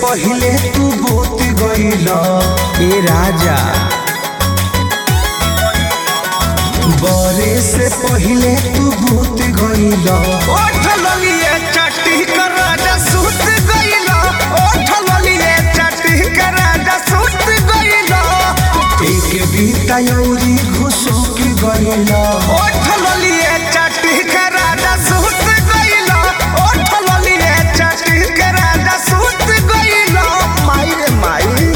पहिले तू बोत गईल ए राजा बरे से पहिले तू भूत गईल ओठ ललिए चट्टी कर राजा सुत गइला ओठ ललिए चट्टी कर राजा सुत गइला एक बीता यौरी घुसो की गईल ओठ ललिए चट्टी कर राजा सुत गइला ओठ ललिए चट्टी कर राजा सुत गइला माई रे माई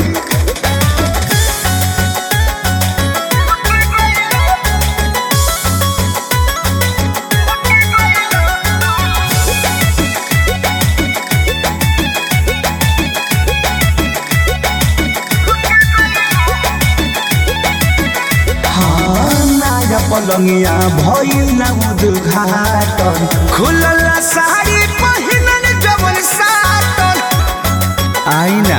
हाँ नया पलंगिया भइल ना उद्घाटन खुलल साड़ी पहिनन जवन साटन आईना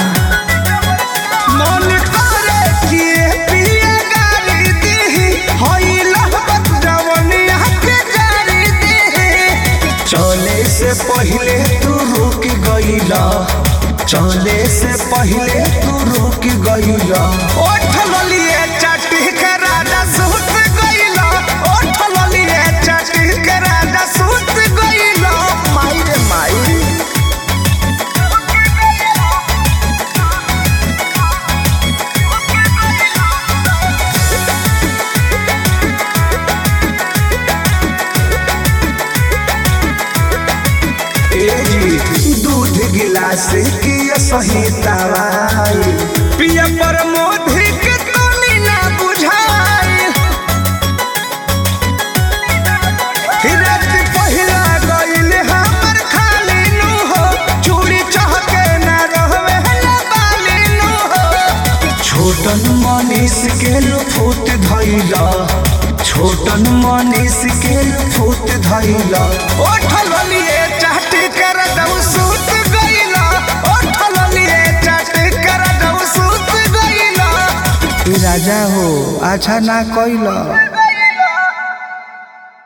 मन करे कि पिया गाली दी होइल जवनिया के जारी दी चले से पहिले तू रुक गईल चले से पहिले तू रुक गईल ओठ ललिए चट्टी के राजा सुत गइला ओठ ललिए चट्टी के राजा सुत गइला माई रे माई तेजी दूध गिलास की सही दवाई पिया पर मोधी के तोनी ना बुझाई रात पहिला गइल हमर खाली नु हो चूड़ी चहके ना रहवे ना बाली नु हो छोटन मनीष के लुफुत धैला छोटन मनीष के लुफुत धैला ओठ ललिए चाटी कर दऊ सूत गइला ओठ ललिए चाटी कर दऊ सूत गइला राजा हो अच्छा ना कैला